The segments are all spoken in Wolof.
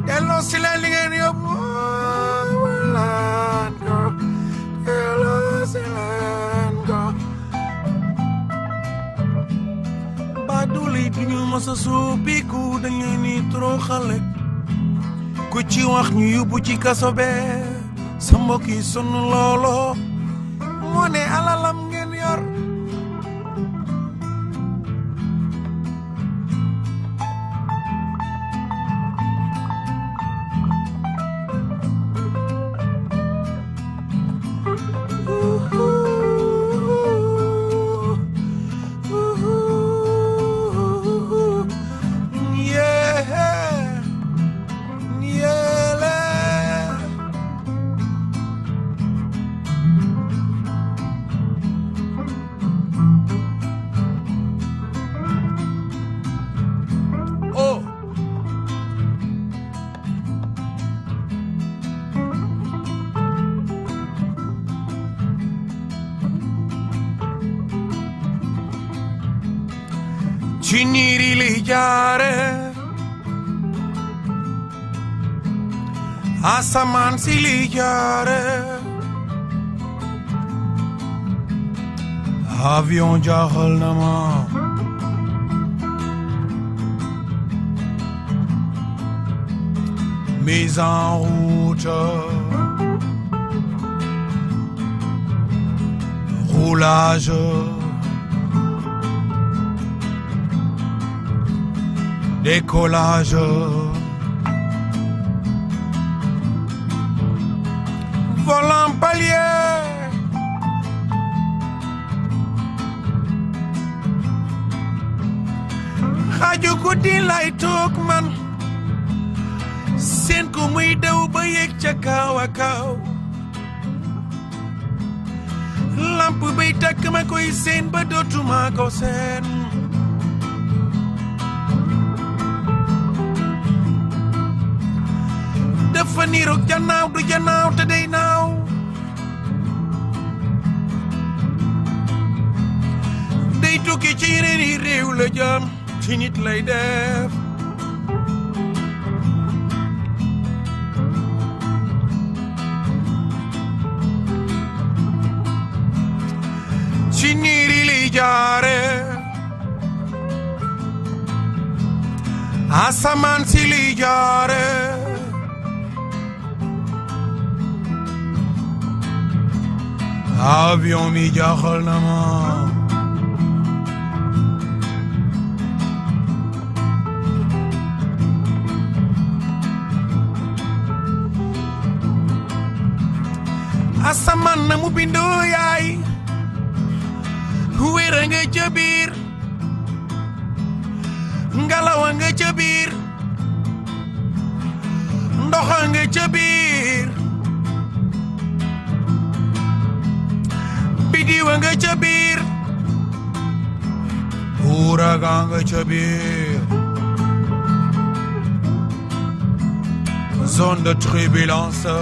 delloo si leen li ngeen yóbbu laan ko delloo si leen ko baaduli duñu mës a soppiku dañ leen ni toroxale ku ci wax ñu yóbbu ci kaso bee sa mbokk yi sonn loolo moo ne alalam ngeen yor Yeah, yeah, Oh. ci niiri li jaare asamaan si li jaare avion jaaxal na ma mise en route roulage décollage volant palier xaaju guddi lay toog man seen ko muy daw ba yegg ca kaw a kaw lamp bay takk ma koy seen ba dootuma ko seen dafa niroog janaaw du janaaw te day naaw day tukki ci yeneen i réew la jëm ci nit lay def ci niiri li jaare asamaan si li jaare avion mi jaaxal na ma asamaan na mu bindoo yaay wér a nga ca biir ngelaw a nga ca biir ndox a nga ca biir bidiw a nga ca biir ouragan nga ca biir zone de turbulence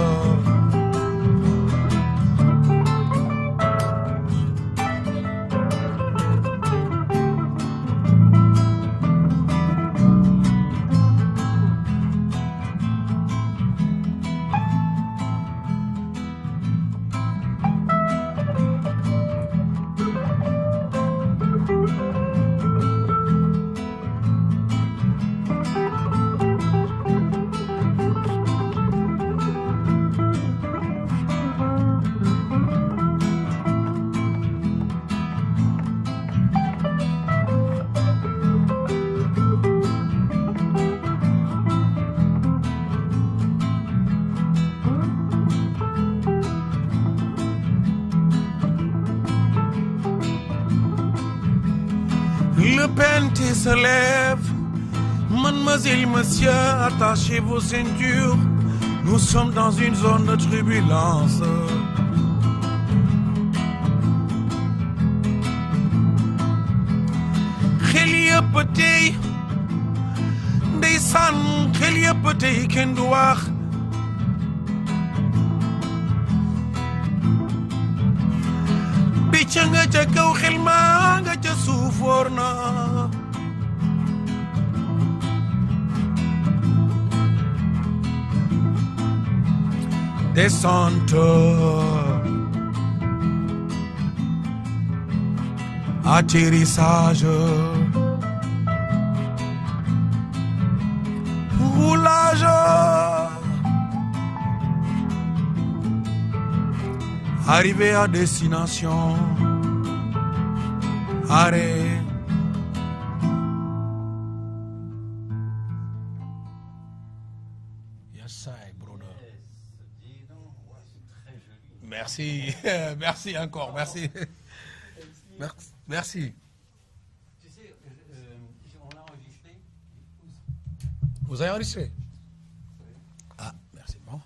Le pente se lève. Mademoiselle, monsieur, attachez vos ceintures. Nous sommes dans une zone de turbulence. xel yëpp tey ndeysaan xel yëpp tey kenn du wax picc nga ca kaw xel maa nga ca suuf wóor na descente. Atterrissage. Roulage. Arrivé à destination. Arrêt. Yes, I, brother. Merci, merci encore, merci. Merci. Merci. Tu sais, euh, euh, on l'a enregistré. Vous avez enregistré Ah, merci. Bon.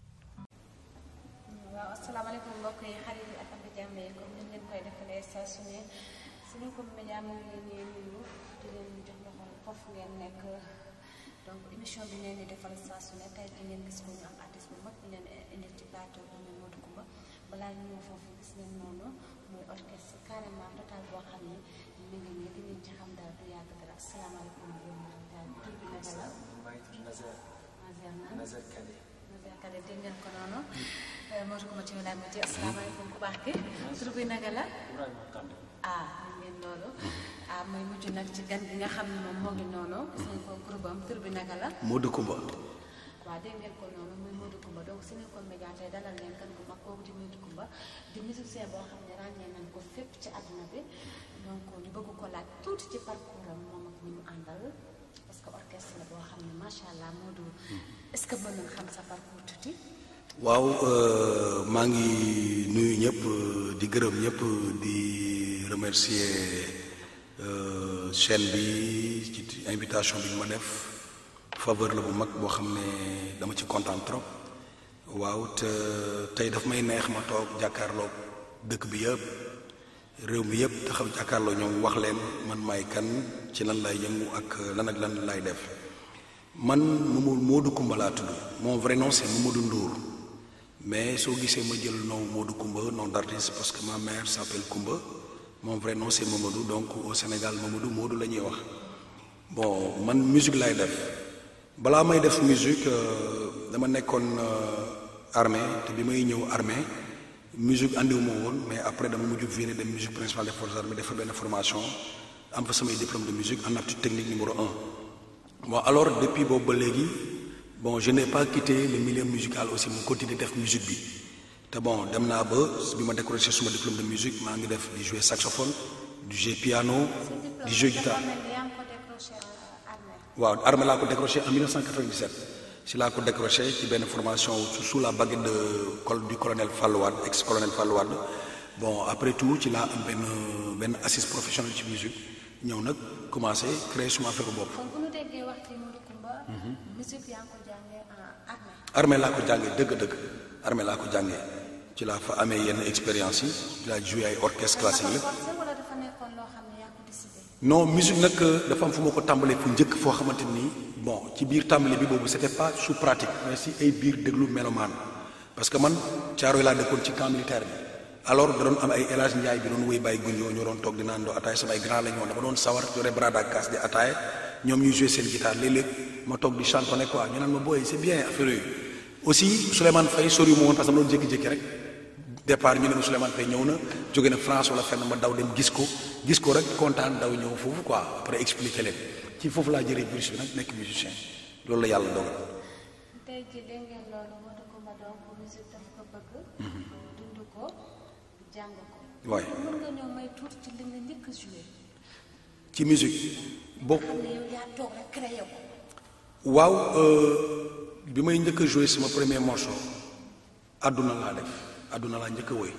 waaw asalaamaaleykum mbokk yi xarit yi ak am di jàmm yi comme ni ñu leen koy defalee saa su ne suñu ko média mu ngi leen di nuyu di leen jox loxo foofu ngeen nekk donc émission bi ngeen di defal saa su ne tey di ngeen gis ko ñu am artiste bu mag ñu leen indi ci plateau bi muy Modou Coumba balaa ñu ñëw foofu gis ngeen noonu muy orchestre carrément total boo xam ne mi ngi nii di ngeen ci xam daal du yàgg dara asalaamaaleykum yéen daal tur bi naka la maa ngi tudd Nazer Nazer na Nazer Kade. Nazer Kade dégg ngeen ko noonu Modou Coumba ci wilaay ma ci asalaamaaleykum ku baax ki tur bi naka la Ibrahima Kande. ah ñu ngeen loolu ah muy mujj nag ci gan gi nga xam ne moom moo ngi noonu gis ngeen ko groupe am tur bi naka la Modou Coumba waaw dégg ngeen ko noonu muy Modou Coumba donc Sénégal Média tey dalal leen kan gu mag kooku di Modou Coumba di musicien boo xam ne ràññee nañ ko fépp ci àdduna bi donc ñu bëgg ko laaj tuuti ci parcours am moom ak ñi mu àndal parce que orchestre la boo xam ne macha allah Modou est-ce que mën nañ xam sa parcours tuuti. waaw euh, maa ngi nuyu ñëpp euh, di gërëm ñëpp di remercier euh, chaîne bi ci invitation bi ñu ma def faveur la bu mag boo xam ne dama ci kontaan trop waaw te tey daf may neex ma toog jàkkaarloo dëkk bi yëpp réew mi yëpp taxaw jàkkaarloo ñoom wax leen man maay kan ci lan lay yëngu ak lan ak lan lay def man Mamadou Modou Coumba laa tudd mon vrai nom c'est Mamadou Ndour mais soo gisee ma jël nom Modou Coumba nom d'artiste parce que ma mère s'appelle Coumba mon vrai nom c'est Mamadou donc au Sénégal Mamadou Modou la ñuy wax bon man musique lay def balaa may def musique euh, dama nekkoon euh, armée te bi may ñëw armée musique andiwuma woon mais après dama mujj viré dem musique principale des forces armées def fa benn formation am fa samay diplôme de musique en aptitude technique numéro un bon alors depuis boobu ba léegi bon je n'ai pas quitté le milieu musical aussi mu continuer def musique bi te bon dem naa ba bi ma décroché suma diplôme de musique maa ngi def di jouer saxophone du jouer piano di jouer guitare yaa ngi ko décroché armée. waaw armée laa ko décroché en 1997 si laa ko décroché ci benn formation sous sous la baguette de col du colonel Fallou Wade ex colonel Fallou Wade bon après tout ci laa am benn benn assise professionnelle ci musique ñëw nag commencé créer suma affaire bopp. kon bu ñu déggee wax ci Modou Coumba. musique yaa ngi ko jàngee en armée. armée laa ko jàngee dëgg-dëgg armée laa ko jàngee ci laa fa amee yenn expérience yi ci laa joué ay orchestre classique dafa lépp forcé wala dafa nekkoon loo xam ne yaa ko décidé. non musique nag dafa am fu ma ko tàmbalee fu njëkk foo xamante ni bon ci biir tàmbali bi boobu c'était pas sous pratique mais si ay biir déglu mélomane parce que man Caaroy laa dëkkoon ci camp militaire bi alors da doon am ay El Hadj Ndiaye bi doon wéy bàyyi gunjoo ñoo doon toog di naan doo ataay sama ay grand la ñoo dama doon sawar yore brada kaas di ataay ñoom ñuy jouer seen guitare léeg-léeg ma toog di chantonner quoi ñu naan ma booy c'est bien affaire yooyu aussi Souleymane Faye sori ma woon parce que dama doon jékki-jékki rek départ ñu ne ma Souleymane Faye ñëw na jóge na France wala fenn ma daw dem gis ko gis ko rek kontaan daw ñëw foofu quoi après expliquer leen ci foofu laa jëlee virus bi nag nekk musicien loolu la yàlla dogal tey jii dégg ngeen loolu Modou Coumba donc musique daf ko bëgg. dund ko jàng ko. waaye mën nga ñëw may tuuti ci li nga njëkk a joué. ci musique bokk xam ne yow yaa toog rek créé ko. waaw euh, bi may njëkk a joué sama premier morceau àdduna laa def àdduna laa njëkk a woy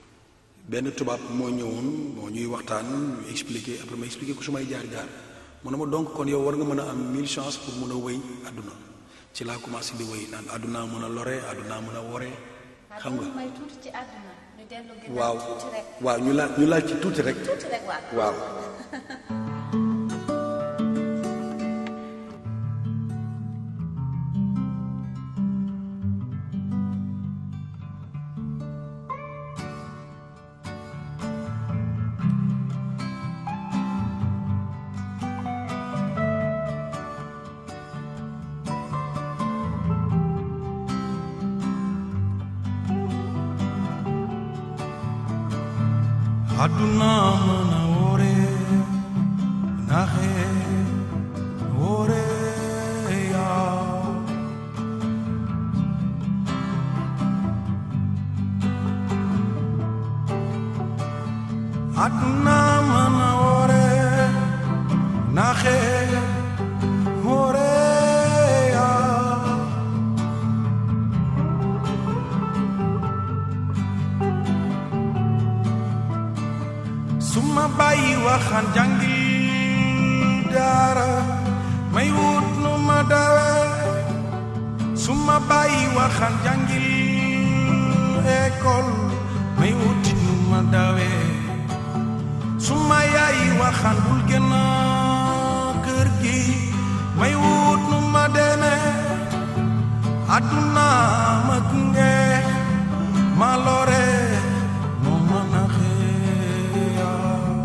benn tubaab moo ñëwoon moo ñuy waxtaan ñu expliqué après ma expliqué ko su may jaar jaar mu ne ma donc kon yow war nga mën a am mille chance pour mën a woy àdduna ci laa commencé di woy naan àdduna mën a lore àdduna mën a wore xam nga waaw may tuuti ci àdduna. ñu dellu ginnaaw waaw tuuti rek. waaw ñu laal ñu laal ci tuuti rek tuuti rek waaw. waaw aduna mën a wóore naxe wóore yaa aduna mën a wóore naxe wóore yaa suma bàyyi waxaan jàngi daara may wut nu ma dawe suma bàyyi waxaan jàngi école may wuti nu ma dawe suma yaay waxaan bul génn kër gi may wut nu ma deme àdduna ma gunge ma lore moo mën a xeeya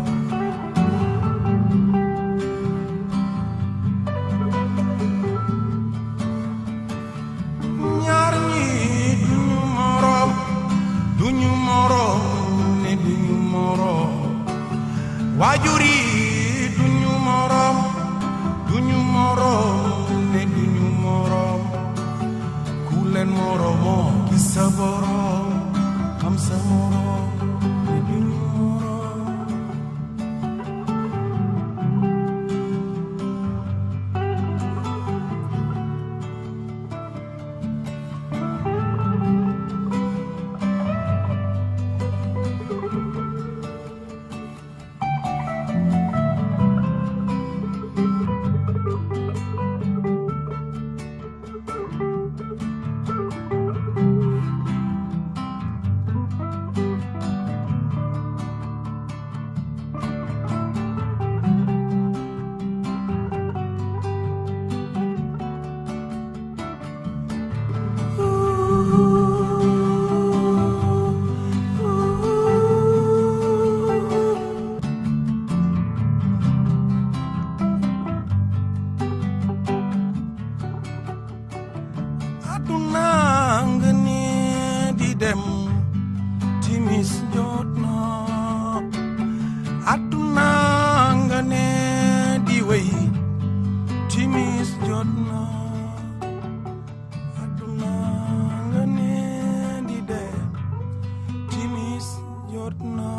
ñaar ñi duñu moroom duñu moroom ne duñu moroom waajur yi duñu moroom duñu moroom ne duñu moroom ku leen moroomoo gis sa boroom xam sa moroom ne duñu moroom aduna nga ne di dem timis jot na aduna nga ne di wéy timis jot na aduna nga ne di dem timis jot na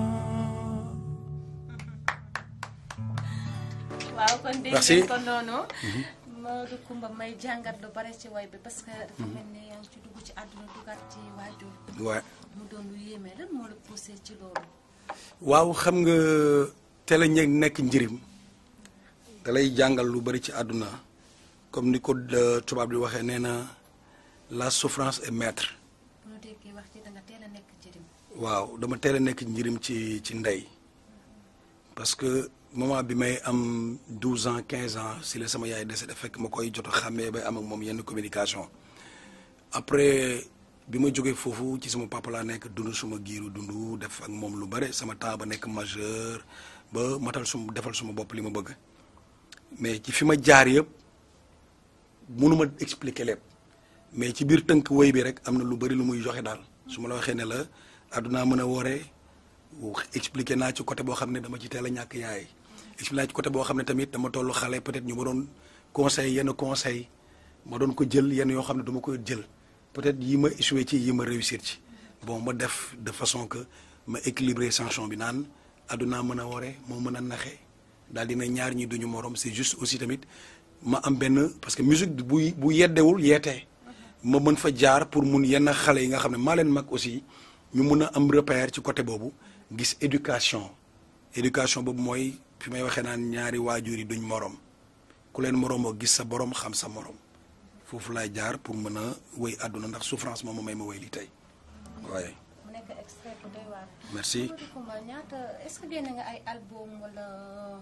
waaw kon dégg Merci. ngeen ko noonu Maodo Kumba may jàngat lu bare ci way bi parce que dafa mel ni yaa ngi ci dugg ci àdduna dugaat ci waajur waaw mu doon lu yéeme lan moo la poussé ci loolu waaw xam nga teel a ñe- nekk njirim da lay jàngal lu bari ci àdduna comme ni ko euh, tubaab di waxee nee na la souffrance est maître bu ñu déggee wax ci da nga teel a nekk jërim waaw dama teel a nekk njirim ci ci ndey parce que moment bi may am 12 ans 15 ans si la sama yaay décédé fekk ma koy jot a xàmmee bay am ak moom yenn communication après bi ma jógee foofu ci sama papa laa nekk dund suma giiru dund def ak moom lu bare sama temps ba nekk majeur ba matal suma defal suma bopp li ma bëgg mais ci fi ma jaar yëpp mënuma expliquer lépp mais ci biir tënk woy bi rek am na lu bari lu muy joxe daal su ma la waxee ne la àdduna mën a wooree expliqué naa ci côté boo xam ne dama ci teel a ñàkk yaay expliqué naa ci côté boo xam ne tamit dama tollu xale peut-être ñu ma doon conseil yenn conseil ma doon ko jël yenn yoo xam ne dama koy jël peut-être yi ma échoué ci yi ma réussir ci bon ma def de façon que ma équilibré chanson bi naan àdduna mën a wooree moo mën a naxe daal dina ñaar ñi duñu morom c'est juste aussi tamit ma am benn parce que musique bu bu yeddewul yeetee ma mën fa jaar pour mun yenn xale yi nga xam ne maa leen mag aussi ñu mun a am repère ci côté boobu gis éducation éducation boobu mooy fi may waxee naan ñaari waajur yi duñ morom ku leen moromoo gis sa borom xam sa morom foofu laay jaar pour mën a wéy àdduna ndax souffrance moom ma may ma wéy li tey waaye mu nekk extrait bu doy waar merci Maodo Kumba ñaata est-ce que génne nga ay album wala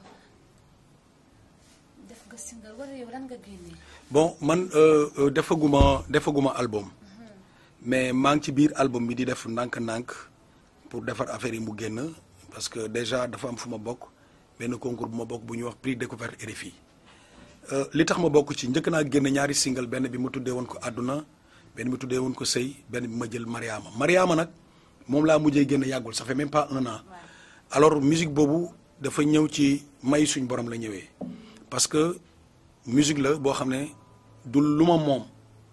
def nga single wala yow lan nga génne bon man euh, euh, defaguma defaguma album mais maa ngi ci biir album bi di def ndànk-ndànk pour defar affaire yi mu génn parce que déjà dafa am fu ma bokk benn concours bu ma bokk bu ñuy wax prix découverte RFI Euh, li tax ma bokk ci njëkk naa génn ñaari single benn bi ma tuddee woon ko àdduna benn bi tuddee woon ko sëy benn bi ma jël Mariama Mariama nag moom laa mujjee génn yàggul ça fait même pas un an alors musique boobu dafa ñëw ci may suñ borom la ñëwee parce que musique la boo xam ne du lu ma moom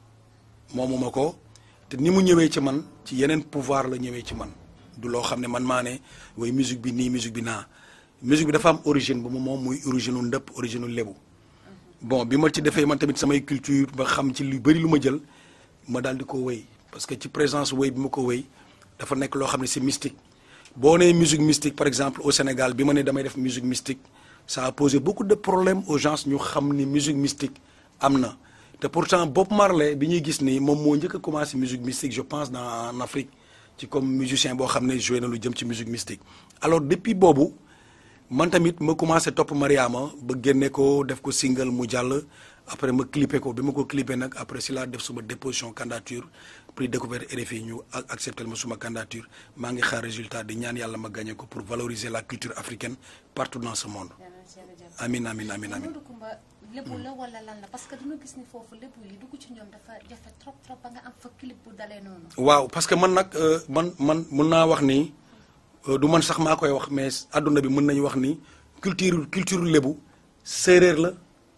moomuma ko te ni mu ñëwee ci man ci yeneen pouvoir la ñëwee ci man du loo xam ne man maa ne way musique bi nii musique bi naa musique bi dafa am origine bu mu moom muy origine u ndëpp origine u lébu bon bi ma ci defee man tamit samay culture ba xam ci lu bëri lu ma jël ma daal di ko wéy parce que ci présence wéy bi ma ko wéy dafa nekk loo xam ne c'est mystique boo nee musique mystique par exemple au Sénégal bi ma ne damay def musique mystique ça a posé beaucoup de problèmes aux gens ñu xam ni musique mystique am na te pourtant Bob Marley bi ñuy gis ni moom moo njëkk a commencé musique mystique je pense dans en Afrique ci comme musicien boo xam ne joué na lu jëm ci musique mystique alors depuis boobu man tamit ma commencé topp Mariama ba génne ko def ko single mu jàll après ma clippé ko bi ma ko clippé nag après si laa def suma déposition candidature prix découverte RFI ñu accepté ma suma candidature maa ngi xaar résultat di ñaan yàlla ma gagné ko pour valoriser la culture africaine partout dans ce monde amin amin amin amin Modou Coumba lébu la wala lan la parce que dañu gis ni foofu lébu yi dugg ci ñoom dafa jafe trop trop ba nga am fa clip bu dalee noonu. waaw parce que man nag euh, man man mun naa wax ni euh, du man sax maa koy wax mais adduna bi mën nañu wax ni culture culture lébu séeréer la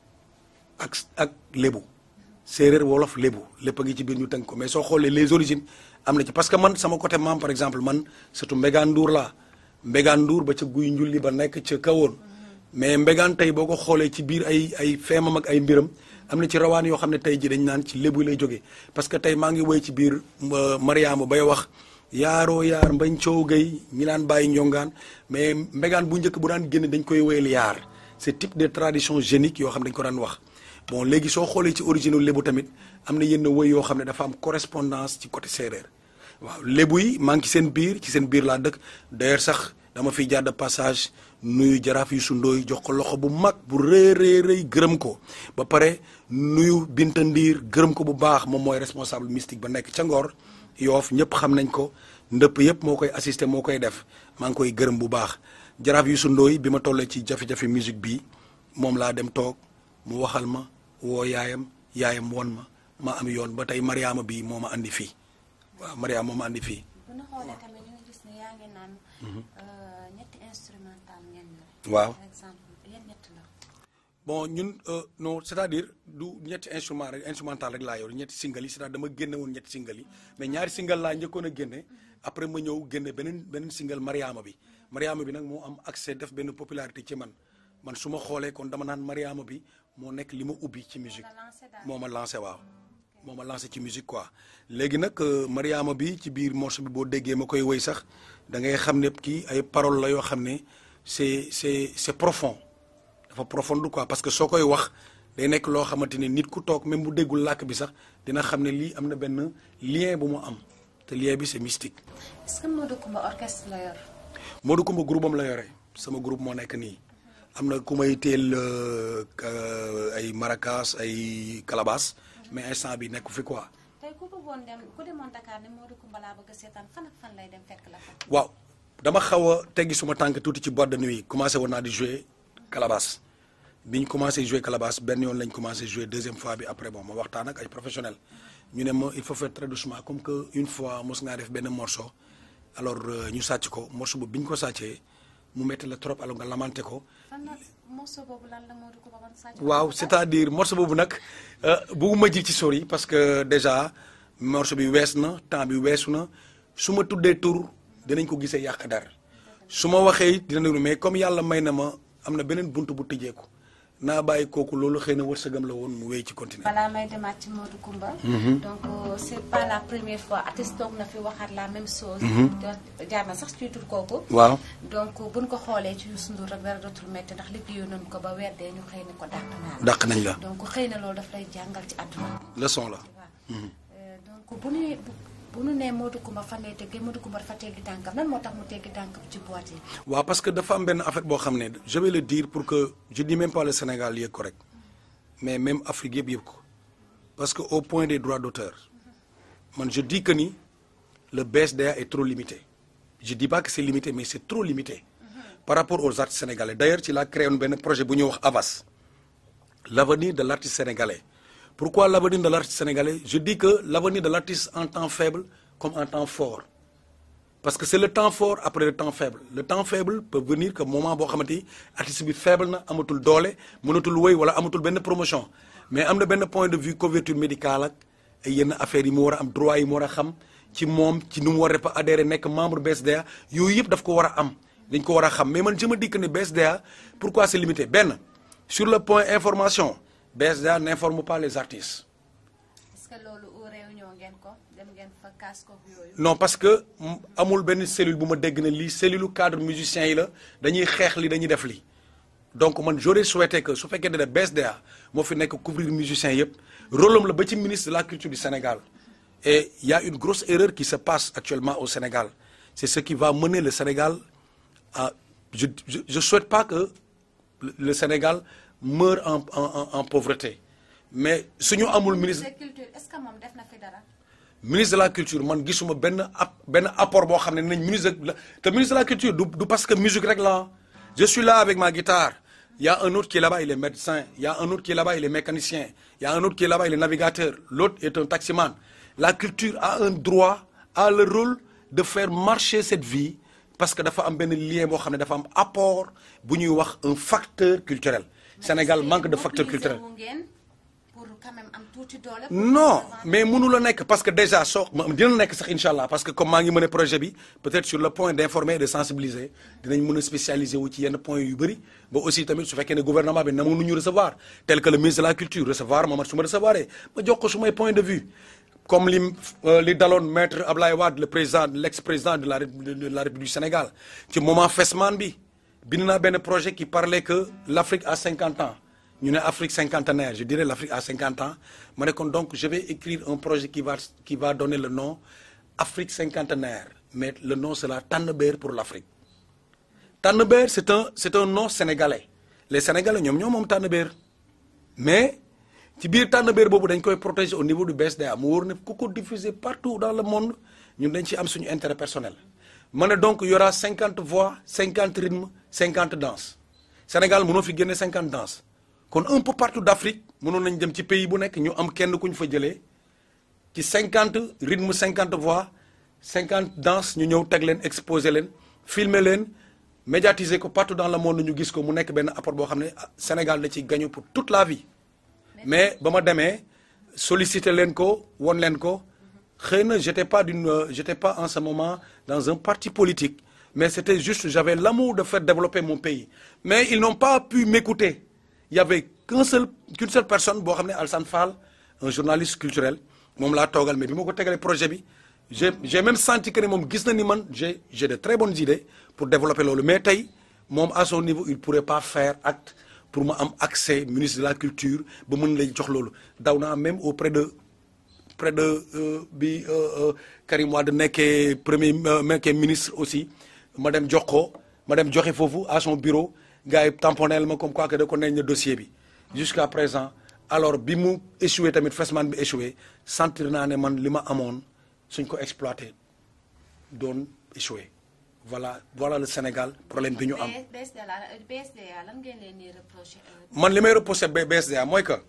ak ak lébu séeréer wolof lébu lépp a ngi ci biir ñu tënk ko mais soo xoolee les origines am na ci parce que man sama côté maam par exemple man surtout Mbégaan Ndour laa Mbégaan Ndour ba ca guy njulli ba nekk ca kawoon mais Mbégaan tey boo ko xoolee ci biir ay ay feemam ak ay mbiram am na ci rawaan yoo xam ne tey ji dañ naan ci lébu lay jógee parce que tey maa ngi woy ci biir Mariama bay wax yaaroo yaar mbañ coow gay ñi naan bàyyi njongaan mais Mbégaan bu njëkk bu daan génn dañ koy woyal yaar c'est type de tradition génique yoo xam ne dañ ko daan wax bon léegi soo xoolee ci origine lébu tamit am na yenn woy yoo xam ne dafa am correspondance ci côté séeréer waaw lébu yi maa ngi ci seen biir ci seen biir laa dëkk d'ailleurs sax dama fiy jaar de passage nuyu jaraaf yu sundooy jox ko loxo bu mag bu rëy rëy rëy gërëm ko ba pare nuyu Binta Ndiir gërëm ko bu baax moom mooy responsable mystique ba nekk ca Ngor yoof ñëpp xam nañ ko ndëpp yëpp moo koy assister moo koy def maa ngi koy gërëm bu baax jaraaf yu sundooy bi ma tollee ci jafe-jafe musique bi moom laa dem toog mu waxal ma woo yaayam yaayam won ma ma am yoon ba tey Mariama bi moo ma andi fii waaw Mariama moo ma andi fii bu ñu xoolee tamit ñu ngi gis ne yaa ngi naan ñetti instrumental ngeen yore. waaw par exemple yan ñett la. bon ñun euh, non c'est-à-dire du ñetti instrument rek instrumental rek laa yor ñetti single yi c'est-à-dire dama génne woon ñetti single yi mais ñaari single laa njëkkoon a génne après ma ñëw génne beneen beneen single Mariama bi Mariama bi nag moo am accès def benn popularité ci man man su ma xoolee kon dama naan Mariama bi moo nekk li ma ubbi ci musique la lancé daal. moo ma lancé waaw moo ma lancé ci musique quoi léegi nag euh, Mariama bi ci biir morceau bi boo déggee ma koy woy sax da ngay xam ne kii ay paroles la yoo xam ne c'est c'est c'est profond dafa profonde quoi parce que soo koy wax day nekk loo xamante ne nit ku toog même bu déggul làkk bi sax dina xam ne lii am na benn lien bu mu am te lien bi c'est mystique. est-ce que Modou Coumba orchestre la yor. Modou Coumba groupe am la yore sama groupe moo nekk nii am na ku may teel euh, ka- ay maracas ay calabas mais instant bi nekk fi quoi. tey ku bëggoon dem ku demoon Dakar ne Modou Coumba laa bëgg a seetaan fan ak fan lay dem fekk la fa. waaw dama xaw a teggi suma tànk tuuti ci boîte de nuit commencé woon naa di jouer calabas bi ñu commencé jouer calabas benn yoon lañ commencé jouer deuxième fois bi après bon ma waxtaan ak ay professionnels ñu ne ma il faut faire très doucement comme que une fois mos ngaa def benn morceau alors euh, ñu sàcc ko morceau boobu bi ñu ko sàccee mu metti la trop alors nga lamenté ko fan la morceau boobu lan la Modou Coumba ban sàcc. waaw c'est-à-dire morceau boobu nag bëgguma ji ci sori parce que déjà morceau bi wees na temps bi weesu na su ma tuddee tur dinañ ko gisee yàq dara su ma waxee it dina déglu mais comme yàlla may na ma am na beneen bunt bu tëjeeku naa bàyyi kooku loolu xëy na wërsëgam la woon mu wéy ci continuer. balaa may demaat ci Modou Coumba. donc euh, c'est pas la première fois artiste toog na fi waxaat la même chose. te jaar na sax ci tur kooku. waaw donc buñ ko xoolee ci Youssou Ndour rek dara dootul métti ndax liggéeyoon nañ ko ba weer dee ñu xëy na ko dàq naa dàq nañ la donc xëy na loolu daf lay jàngal ci àdduna. leçon la. waaw donc bu ñu bu ñu nee Modou Coumba fan lay teggee Modou Coumba dafa teggi tànkam lan moo tax mu teggi tànkam ci boîte yi. waaw parce que dafa am benn affaire boo xam ne je vais le dire pour que je dis même pas le Sénégal yëg ko rek mais même Afrique yëpp yëg ko parce que au point des droits d'auteur man je dis que ni le BSDA est trop limité je dis pas que c'est limité mais c'est trop limité par rapport aux artistes sénégalais d'ailleurs ci laa créé woon benn projet bu ñuy wax AVAS l'avenir de l'artiste sénégalais pourquoi l'avenir de l'artiste sénégalais je dis que l'avenir de l'artiste en temps faible comme en temps fort parce que c'est le temps fort après le temps faible le temps faible peut venir que moment boo xamante ni artiste bi faible na amatul doole mënatul wéy wala amatul benn promotion mais am na benn point de vue couverture médicale ak ay yenn affaires yi mu war a am droit yi mu war a xam ci moom ci nu mu war a adhéré nekk membre BSDA yooyu yëpp daf ko war a am dañ ko war a xam mais man je me dis que ne BSDA pourquoi c'est limité benn sur le point information BSDA n'informe pas les artistes est-ce que loolu au réunion ngeen ko dem ngeen fa kaas ko yooyu. non parce que mm, amul benn cellule bu ma dégg ne lii cellule cadre musicien yi la dañuy xeex li dañuy def lii donc man j'aurais souhaité que su fekkee ne BSDA moo fi nekk couvrir musiciens yëpp rôle am la ba ci ministre de la culture du Sénégal et il y a une grosse erreur qui se passe actuellement au Sénégal c'est ce qui va mener le Sénégal à je je, je souhaite pas que le, le Sénégal meure en en en, en pauvreté mais suñu amul ministre de culture est-ce que moom def na fi dara. ministre de la culture man gisuma benn ap benn apport boo xam ne nañ ministre de la te ministre de la culture du du parce que musique rek la je suis là avec ma guitare il y a un autre qui est là-bas il est médecin il y a un autre qui est là-bas il est mécanicien il y a un autre qui est là-bas il est navigateur l'autre est un taximan la culture a un droit a le rôle de faire marcher cette vie parce que dafa am benn lien boo xam ne dafa am apport bu ñuy wax un facteur culturel Sénégal manque de facteur culturel mobiliser wu ngeen pour quand même am tuuti doole. pour non représenter- mais mënu la nekk parce que déjà soo dina nekk sax incha allah parce que comme maa ngi mën a projet bi peut-être sur le point d'informer et de sensibiliser dinañ mën a spécialiser wu ci yenn points yu bëri ba aussi tamit su fekkee ne gouvernement bi na mënu ñu recevoir tel que le ministre de la culture recevoir ma man su ma recevoir ma jox ko su may point de vue comme li euh, li daloon maître Ablaye Wade le président l'ex-président de la Ré- de de la République du Sénégal ci moment Fesman bi bind naa benn projet qui parlait que l'Afrique a 50 ans ñu ne Afrique cinquantenaire je dirais l'Afrique a 50 ans ma ne kon donc je vais écrire un projet qui va qui va donner le nom Afrique cinquantenaire mais le nom sera Tànnbéer pour l'Afrique Tànnbéer c'est un c'est un nom sénégalais les sénégalais ñoom ñoo moom Tànnbéer mais ci biir Tànnbéer boobu dañ koy protéger au niveau du BSDA mu wóor ne ku ko diffuser partout dans le monde ñun dañ ci am suñu intérêt personnel ma ne donc il y aura 50 voix 50 rythmes 50 danses Sénégal mënoo fi génne 50 danses kon un peu partout d'Afrique mënoon nañ dem ci pays bu nekk ñu am kenn ku ñu fa jëlee ci 50 rythmes 50 voix 50 danses ñu ñëw teg leen exposer leen filmer leen médiatiser ko partout dans le monde ñu gis ko mu nekk benn apport boo xam ne ah, Sénégal da ci gagné pour toute la vie mais ba ma demee solliciter leen ko won leen ko xëy na j'étais pas d'une euh, j'étais pas en ce moment dans un parti politique mais c'était juste j'avais l'amour de faire développer mon pays mais ils n'ont pas pu m'écouter il y avait qu'un seul qu'une seule personne boo xam ne Alsane Fall un journaliste culturel moom laa toogal mais bi ma ko tegalee projet bi j'ai j'ai même senti que ne moom gis na ni man j'ai j'ai de très bonnes idées pour développer loolu mais tey moom à son niveau il pourrait pas faire acte pour ma am accès ministre de la culture ba mën lay jox loolu daw naa même auprès de près de euh, bi euh, euh, Karim Wade nekkee premier euh, nekkee ministre aussi ma dem jox ko ma dem joxe foofu à son bureau gars yi tamponnel ma comme quoi que da ko nañ na dossier bi jusqu'à présent alors bi mu échoué tamit Fesman bi échoué sentir naa ne man li ma amoon suñ ko exploité doon échoué voilà voilà le Sénégal problème bi ñu am B- BSDA la BSDA lan ngeen leen di reprocher. euh, man li may repousser B- BSDA mooy que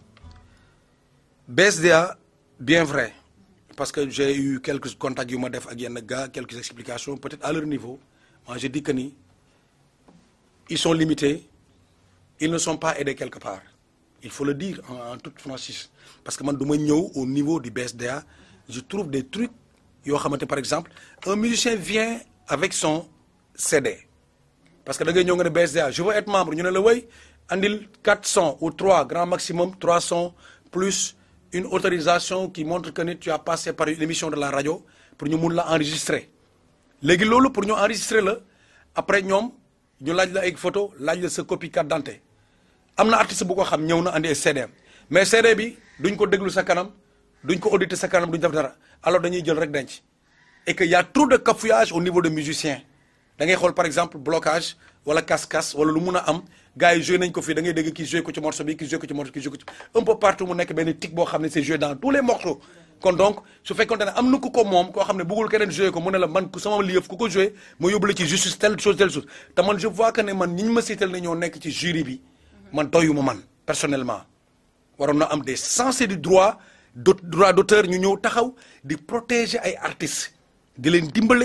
BSDA bien vrai parce que j'ai eu quelques contacts yu ma def ak yenn gars quelques explications peut-être à leur niveau moi je dis que ni ils sont limités ils ne sont pas aidés quelque part il faut le dire en, en toute franchise parce que man du ma ñëw au niveau du BSDA je trouve des trucs yoo xamante par exemple un musicien vient avec son CD parce que da ngay ñëw nga ne BSDA je veux être membre ñu ne la way andil quatre sons ou trois grand maximum trois sons plus une autorisation qui montre que ni tu as passé par une émission de la radio pour ñu mun la enregistrer léegi loolu pour ñu enregistrer la après ñoom ñu laaj la ay photo laaj la sa copie carte d'identité am na artiste bu ko xam ñëw na andi ay CD mais CD bi duñ ko déglu sa kanam duñ ko auditer sa kanam duñ def dara alors dañuy jël rek denc et que y a trop de cafouillage au niveau des musiciens da ngay xool par exemple blocage wala casse-casse wala lu mun a am gars yi joué nañ ko fii da ngay dégg kii joué ko ci morceau bi kii joué ko ci morceau kii joué ko ci un peu partout mu nekk benn tic boo xam ne c'est joué dans tous les morceaux kon donc su fekkoonte ne am na ku ko moom koo xam ne bëggul keneen joué ko mu ne la man ku sama liëf ku ko joué ma yóbbu la ci justice telle chose telle chose te man je vois que ne man ñi ñu ma siital ne ñoo nekk ci jury bi man doyuma man personnellement waroon na am des censés du droit d' droit d'auteur ñu ñëw taxaw di protéger ay artistes di leen dimbale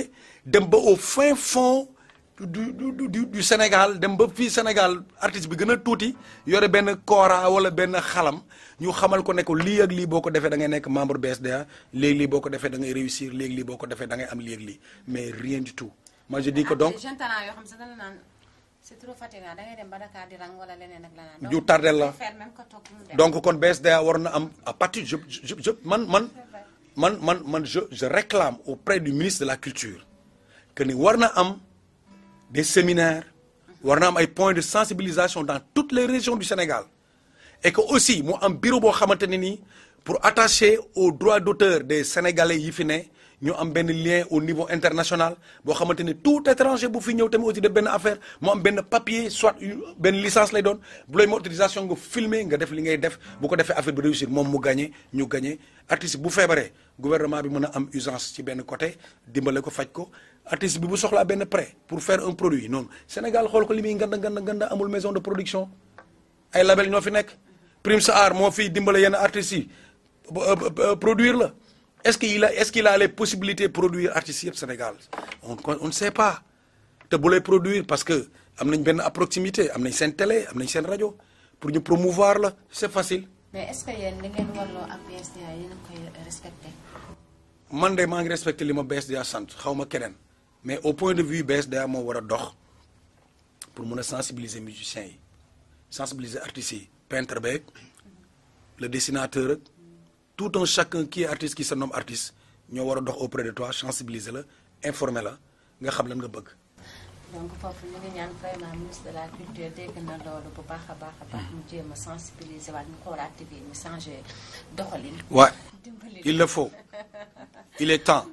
dem ba au fin fond du du du du du Sénégal dem ba fii Sénégal artiste bi gën a tuuti yore benn kora wala benn xalam ñu xamal ko ne ko lii ak lii boo ko defee da ngay nekk membre BSDA léegi lii boo ko defee da ngay réussir léegi lii boo ko defee da ngay am léegi lii mais rien du tout moi je dis que donc jeune talent yoo xam sax dana naan c'est trop fatigant da ngay dem ba Dakar di rang wala leneen ak leneen. ñu tardel la faire même que toog mu dem. donc kon BSDA war na am à partir je je je man man man man man je je réclame auprès du ministre de la culture que ni war na am des séminaires war na am ay points de sensibilisation dans toutes les régions du Sénégal et que aussi mu am bureau boo xamante ne nii pour attacher aux droits d'auteur des Sénégalais yi fi ne ñu am benn lien au niveau international boo xamante ni tout étranger bu fi ñëw tamit aussi def benn affaire mu am benn papier soit une- benn licence lay doon bu lay ma autorisation nga filmer nga def li ngay def bu ko defee affaire bi réussir moom mu gagné ñu gagné artiste bu feebaree gouvernement bi mën a am urgence ci benn côté dimbale ko faj ko artiste bi bu soxlaa benn prêt pour faire un produit noonu Sénégal xool ko li muy nganda nganda nganda amul maison de production ay label ñoo fi nekk Prime Art moo fiy dimbale yenn artistes yi ba- ba- ba- produire la est-ce qu'il a est-ce qu'il a les possibilités de produire artistes yëpp Sénégal on on ne sait pas te bu lay produire parce que am nañ benn à proximité am nañ seen télé am nañ seen rajo pour ñu promouvoir la c'est facile mais est-ce que yéen li ngeen warloo ak BSDA yéen a ngi koy respecté. man de maa ngi respecté li ma BSDA sant xaw ma keneen mais au point de vue BSDA moo war a dox pour mun a sensibiliser musiciens yi sensibiliser artistes yi peintre beeg le dessinateur ak tout un chacun qui est artiste qui se nomme artiste ñoo war a dox auprès de toi sensibiliser la informer la nga xam lan nga bëgg. donc foofu ñu ngi ñaan vraiment ministre de la culture dégg na loolu bu baax a baax a baax mu jéem a sensibiliser waat ñu xoolaat TV ñu changé doxalin. Ouais, dimbali il le faut. Il est temps.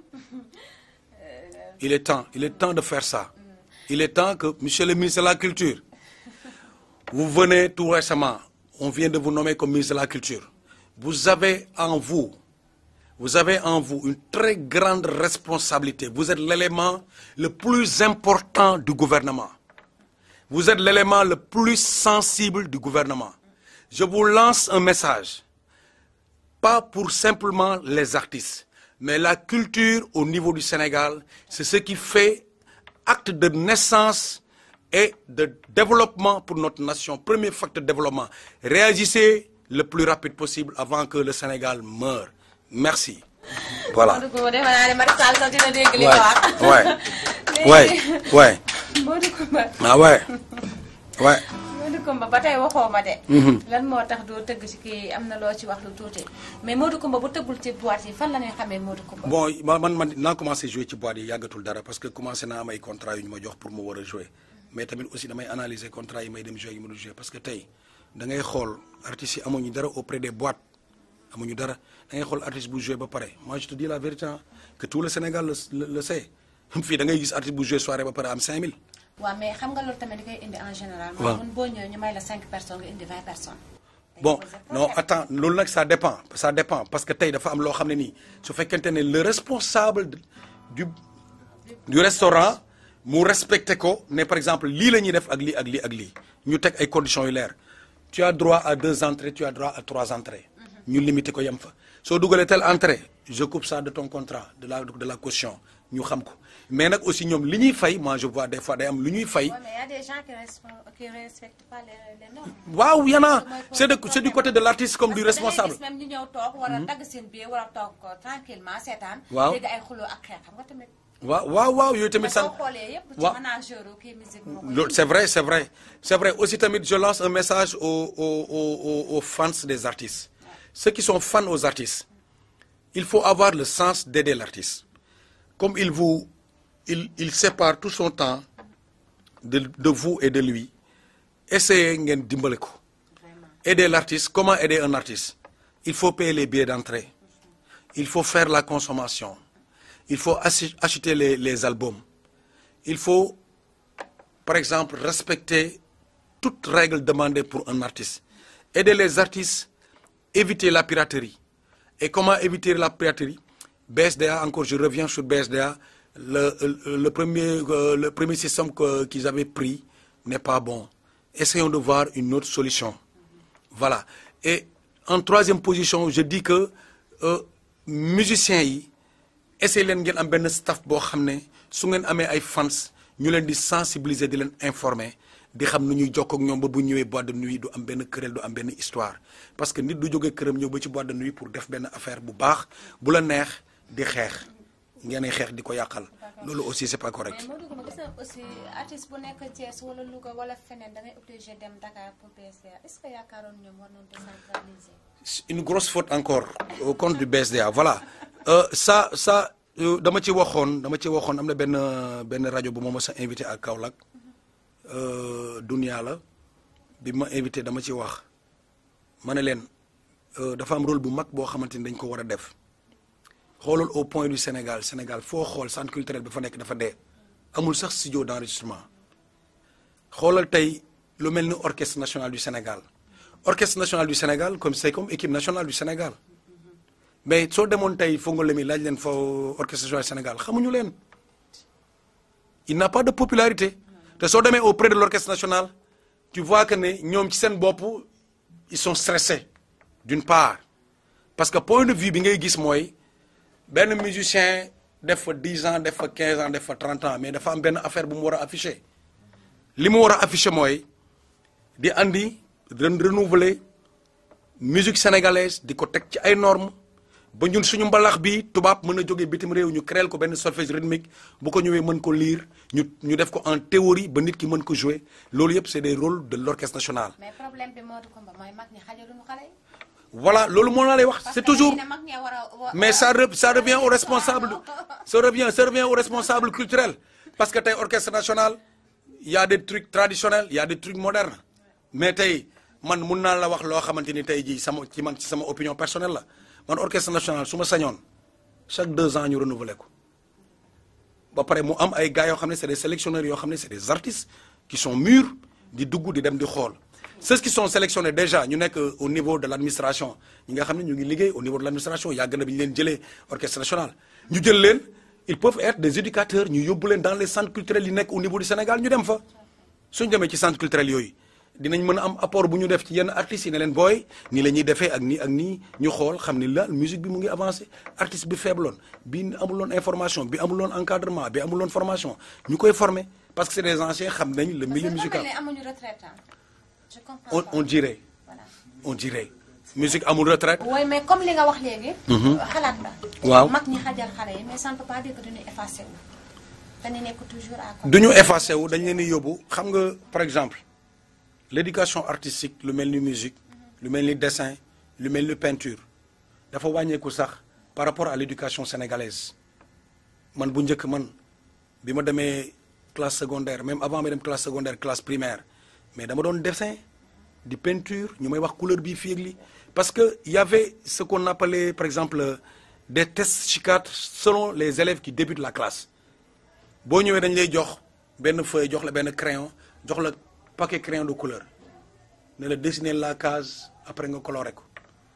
Il est temps. Il est temps de faire ça. Il est temps que, monsieur le ministre de la Culture, vous venez tout récemment, on vient de vous nommer comme ministre de la Culture. Vous avez en vous, vous avez en vous une très grande responsabilité. Vous êtes l'élément le plus important du gouvernement. Vous êtes l'élément le plus sensible du gouvernement. Je vous lance un message pas pour simplement les artistes, mais la culture au niveau du Sénégal, c'est ce qui fait acte de naissance et de développement pour notre nation. Premier facteur de développement. Réagissez le plus rapide possible avant que le Sénégal meure. Merci. Voilà. Modou Coumba defe naa ne Macky Sall sax dina dégg li nga wax. Ouais, ouais, ouais. Modou Coumba Ah ouais. Ouais. Modou Coumba ba tey waxoo ma de. lan moo tax doo tëgg ci kii am na loo ci wax lu tuuti mais Modou Coumba bu tëggul ci boîte yi fan la ñuy xamee Modou Coumba. bon man man man naa commencé jouer ci boîte yi yàggatul dara parce que commencé naa am ay contrat yu ñu ma jox pour mu war a jouer mais tamit aussi damay analyser contrat yi may dem jouer yi mënul jouer parce que tey da ngay xool artistes yi amuñu dara auprès des boîtes amuñu dara da ngay xool artiste bu jouer ba pare moi je te dis la vérité hein, que tout le Sénégal le le, le sait fii da ngay gis artiste bu jouer soirée ba pare am 5000. waaw mais xam nga loolu tamit di koy indi en général. waaw mooy boo ñëwee ñu may la 5 personnes nga indi 20 personnes. bon non attends loolu nag ça dépend ça dépend parce que tey dafa am loo xam ne nii su fekkente ne le responsable de- du du restaurant mu respecté ko ne par exemple lii la ñuy def ak lii ak lii ak lii ñu teg ay conditions yu leer tu as droit à deux entrées tu as droit à trois entrées ñu limité ko yem fa soo dugalee telle entrée je coupe ça de ton contrat de la de la caution ñu xam ko mais nag aussi ñoom li ñuy fay moi je vois des fois day am lu ñuy fay Ouais, mais il y a des gens qui respectent, qui respectent pas les, les normes. waaw y en a Mooy c'est de c'est du côté de l'artiste comme Parce du que da ngay responsable gis même ñu ñëw toog war a dagg seen biir war a toog ko tranquillement seetaan. Waaw. dégg ay xuloo ak xeex xam nga tamit. waaw waaw waaw yooyu tamit mais san soo xoolee yëpp ci waaw. manager kii musique moo koy loolu c'est vrai c'est vrai c'est vrai aussi tamit je lance un message aux aux aux aux- aux fans des artistes ceux qui sont fans aux artistes il faut avoir le sens d'aider l'artiste comme il vous il il sépare tout son temps de de vous et de lui essayez ngeen dimbale ko vraiment. aider l'artiste comment aider un artiste il faut payer les billets d'entrée il faut faire la consommation il faut ach- acheter les les albums il faut par exemple respecter toute règle demandée pour un artiste aider les artistes éviter la piraterie et comment éviter la piraterie BSDA encore je reviens sur BSDA le le, le premier euh, le premier système que qu'ils avaient pris n'est pas bon essayons de voir une autre solution voilà et en troisième position je dis que euh, musiciens yi essayé leen ngeen am benn staff boo xam ne su ngeen amee ay fans ñu leen di sensibiliser di leen informer di xam nu ñuy jokkoo ak ñoom ba bu ñëwee boîte de nuit du am benn querelle du am benn histoire parce que nit du jógee këram ñëw ba ci boîte de nuit pour def benn affaire bu baax bu la neex di xeex ngeen xeex di ko yàqal loolu aussi c'est pas correct. mais Modou Coumba gis na aussi artiste bu nekk Thiès wala Louga wala feneen da ngay obligé dem Dakar pour BSDA est-ce que yaakaaroon ñoom war nañu décentraliser. une grosse faute encore au compte du BSDA voilà euh, ça ça euh, dama ci waxoon dama ci waxoon am na benn benn rajo bu ma mës a invité à Kaolack euh, Dunia la bi ma invité dama ci wax ma ne leen euh, dafa am rôle bu mag boo xamante ni dañ ko war a def xoolal au point du Sénégal Sénégal foo xool centre culturel bi fa nekk dafa dee amul sax studio d'enregistrement xoolal tey lu mel ni orchestre national du Sénégal orchestre national du Sénégal comme c'est comme équipe nationale du Sénégal mais soo demoon tey Fongolemi laaj leen fa orchestre national du Sénégal xamuñu leen il n'a pas de popularité te soo demee auprès de l'orchestre national tu vois que ne ñoom ci seen bopp ils sont stressés d'une part parce que point de vue bi ngay gis mooy benn musicien def fa 10 ans def fa 15 ans def fa 30 ans mais dafa am benn affaire bu mu war a afficher li mu war a afficher mooy di andi ren renouveler musique sénégalaise di ko teg ci ay normes ba ñun suñu mbalax bi tubaab mën a jógee bitim réew ñu créer ko benn solfège rythmique bu ko ñëwee mën ko lire ñu ñu def ko en théorie ba nit ki mën ko jouer loolu yëpp c'est des rôles de l'orchestre national. mais problème bi Modou Coumba mooy mag ñi xajaluñu xale yi. voilà loolu moo la lay wax parce c'est que toujours dañuy ne mag ñee war a- wa- mais ça re- ça revient au responsable ça revient ça revient au responsable culturel parce que tey orchestre national il y a des trucs traditionnels il y a des trucs modernes mais tey man mun naa la wax loo xamante ni tey jii sama ci man ci sama opinion personnelle la man orchestre national su ma sañoon chaque deux ans ñu renouveler ko ba pare mu am ay gars yoo xam ne c'est des sélectionneurs yoo xam ne c'est des artistes qui sont mûrs di dugg di dem di xool ceux qui sont sélectionnés déjà ñu nekk au niveau de l'administration ñi nga xam ne ñu ngi liggéey au niveau de l'administration yàgg na bi ñu leen jëlee orchestre national ñu jël leen ils peuvent être des éducateurs ñu yóbbu leen dans les centres culturels yi nekk au niveau du Sénégal ñu dem fa suñ demee ci centre culturel yooyu dinañ mën a am apport bu ñu def ci yenn artistes yi ne leen booy nii la ñuy defee ak nii ak nii ñu xool xam ni la musique bi mu ngi avancé artiste bi faibloon bi amuloon information bi amuloon encadrement bi amuloon formation ñu koy former parce que c'est des anciens xam nañ le milieu Parce que musical dafa mel ni amuñu retraite ah. je comprends on pas. on dirait voilà. on dirait musique amul retraite oui mais comme li nga wax léegi. xalaat la. Waaw. mag ñi xajal xale yi mais ça ne peut pas dire que dañuy effacé wu. dañu nekk toujours à côté. du ñu effacé wu dañ leen di yóbbu xam nga par exemple l'éducation artistique lu mel ni musique lu mel ni dessin lu mel ni peinture dafa wàññeeku sax par rapport à l'éducation sénégalaise man bu njëkk man bi ma demee classe secondaire même avant ma dem classe secondaire classe primaire mais dama doon dessin di peinture ñu may wax couleur bii fii ak lii parce que y avait ce qu'on appelait par exemple des tests SHICAT selon les élèves qui débutent la classe boo ñëwee dañ lay jox benn feuille jox la benn crayon jox la paquet crayon de couleur ne la dessiner la case après nga colorer ko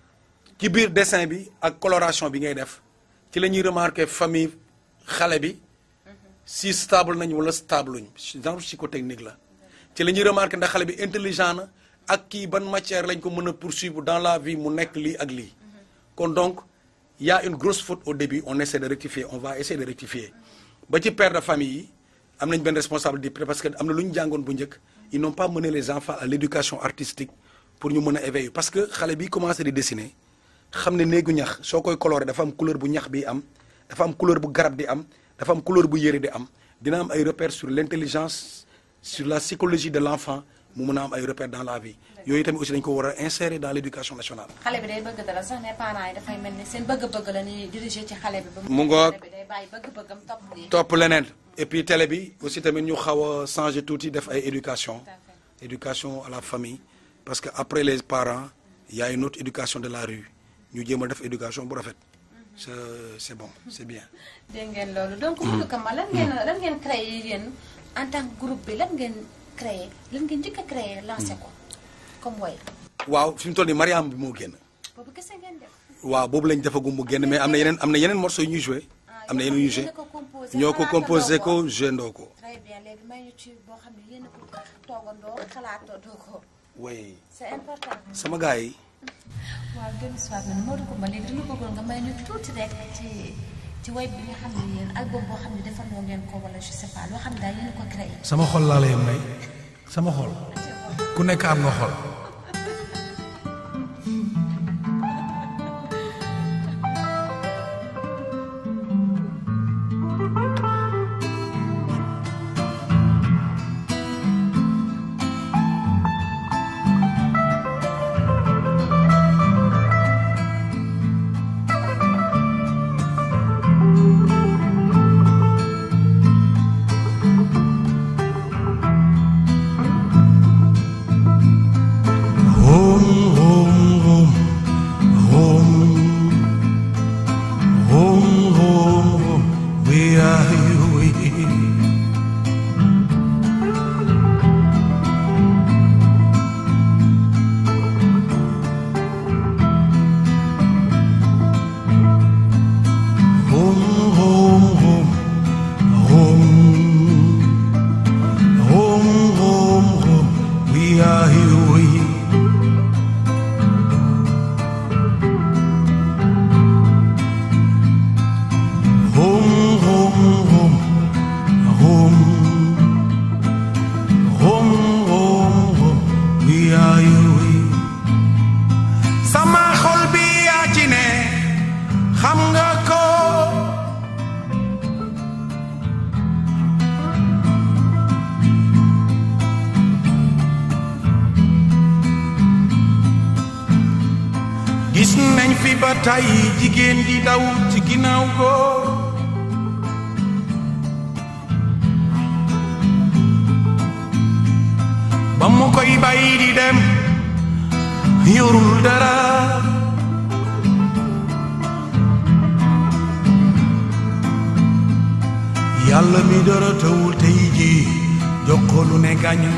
ci biir dessin bi ak coloration bi ngay def ci la ñuy remarquer famille xale bi si stable nañ wala stable luñ genre psychotechnique la ci la ñuy remarquer ndax xale bi intelligent na ak kii ban matière lañ ko mën a poursuivre dans la vie mu nekk lii ak lii kon donc il y a une grosse faute au début on essaie de rectifier on va essayer de rectifier ba ci père de famille yi am nañ benn responsabilité parce que am na lu ñu jàngoon bu njëkk ils n'ont pas mené les enfants à l'éducation artistique pour ñu mën a éveiller parce que xale bi commencé di dessiner xam ne néegu ñax soo koy colorer dafa am couleur bu ñax bi am dafa am couleur bu garab di am dafa am couleur bu yére di am dina am ay repères sur l'intelligence sur la psychologie de l'enfant mu mën a am ay repères dans la vie yooyu tamit aussi dañ ko war a insérer dans l'éducation nationale xale bi day bëgg dara sax ne parents yi dafay mel ni seen bëgg-bëgg la ñuy diriger ci xale bi. ba Mu ngoog. xale bi day bàyyi bëgg-bëggam topp lii. topp leneen et puis télé bi aussi tamit ñu xaw a changer tuuti def ay éducation Tout à fait. éducation à la famille parce que après les parents il y a une autre éducation de la rue ñu jéem a def éducation bu rafet c'est c'est bon c'est bien dégg ngeen loolu donc Modou Coumba lan ngeen lan ngeen créé yéen en tant que groupe bi lan ngeen créé lan ngeen njëkk a créé lancé ko comme way waaw fi mu toll nii Mariam bi moo génn boobu kese ngeen def. waaw boobu lañ defagum mu génn mais am na yeneen am na yeneen morceaux yu ñuy joué am na yeneen yu joué ñoo ko composé ko joué ndoo ko très bien léegi may ñu ci boo xam ne yéen a ko toogandoo xalaatoo ko way c'est important. sama gars yi waaw dellu si waat na Modou Coumba léegi dañu bëggoon nga may ñu tuuti rek ci ci way bi nga xam ne yéen album boo xam ne defandoo ngeen ko wala je sais pas loo xam ne daal yéen ko créé. sama xol laa lay may sama xol ku nekk am nga xol home home home home home home home where are you home home home home home home home we are here home home home home home home home we are here sama xol bi yaa ci ne xam nga ko gis nañ fi ba tey jigéen di daw ci ginnaaw góor ba mu koy bàyyi di dem yorul dara yàlla mi dara tawul tey ji jox ko lu ne gàññ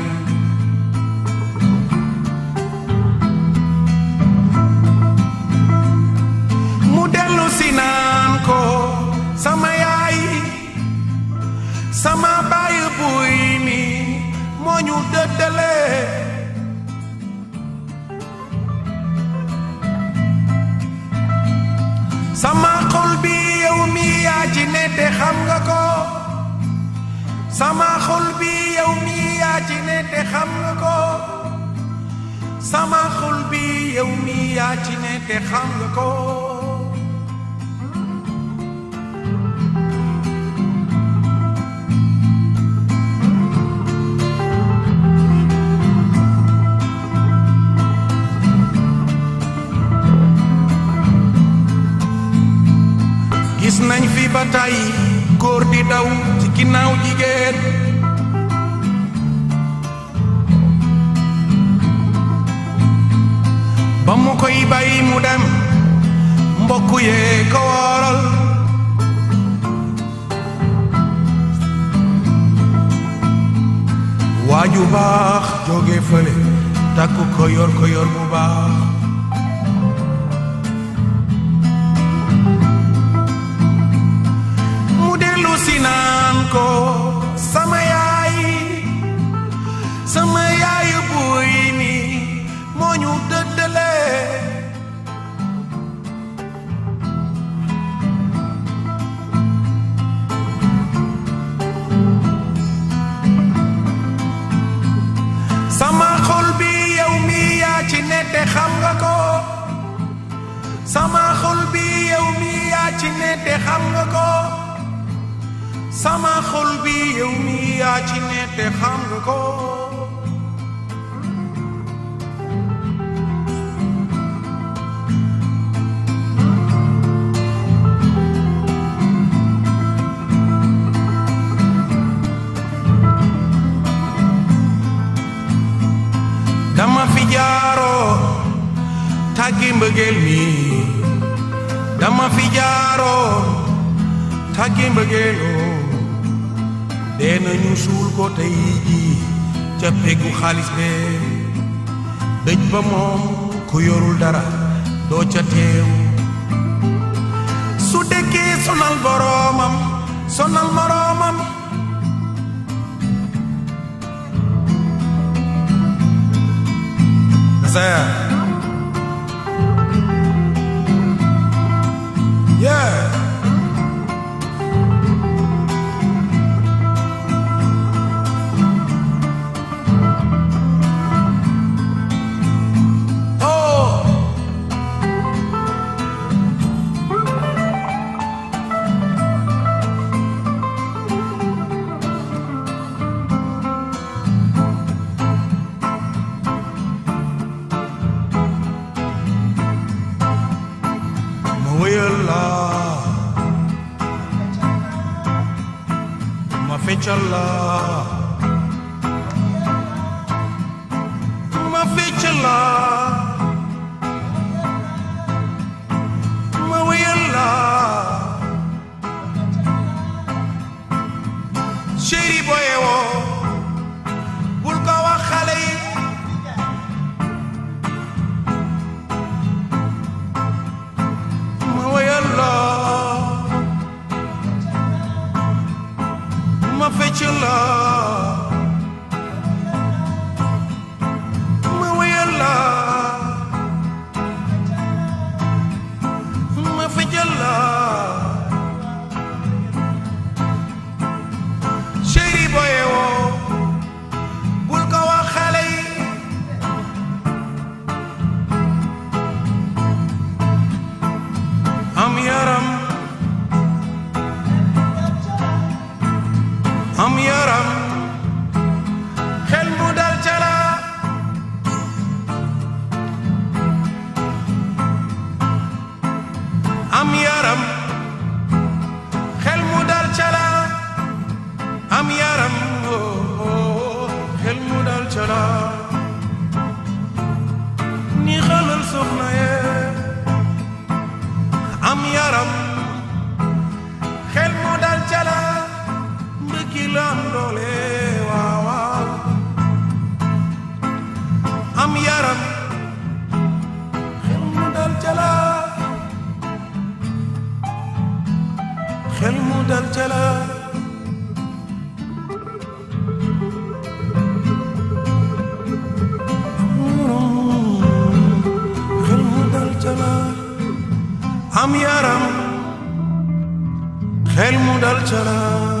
mu dellu si naan ko sama yaay sama baay buy ni moo ñu dëddale sama xol bi yow mi yaa ci ne te xam nga ko sama xol bi yow mi yaa ci ne te xam nga ko sama xol bi yow mi yaa ci ne te xam nga ko gis nañ fi ba tey góor di daw ci ginnaaw jigéen ba mu koy bàyyi mu dem mbokk yee ko waral waaju baax jóge fële takku ko yor ko yor bu baax mu dellu si naan ko sama yaay sama yaay buy ni moo ñu dëddale sama xol bi yow mi yaa ci ne te xam nga ko sama xol bi yow mi yaa ci ne te xam nga ko sama xol bi yow mi yaa ci ne te xam nga ko dama fi jaaroo tàggi mbëggeel mi dama fi jaaroo tàggi mbëggeeloo dee nañu suul ko tey jii ca peggu xaalis bee dëj ba moom ku yorul dara doo ca teew su dëkkee sonal boroomam sonal moroomam Isaiah. Yeah. feccal la ma feccal la ma wéyal la chéri boye woo bul ko wax xale yi ma wéyal la ma feccal la ma wéyal la ma feccal la chéri boye woo bul ko wax xale yi am yaram am yaram xel mu dal ca la am yaram xel mu dal ca la am yaram oh, oh, xel mu dal ca la ni xalal soxna yee am yaram xel mu dal ca la mbëggi la am doole waaw waaw am yaram xel mu dal ca la xel mu dal ca la xel mu dal ca la am yaram xel mu dal ca la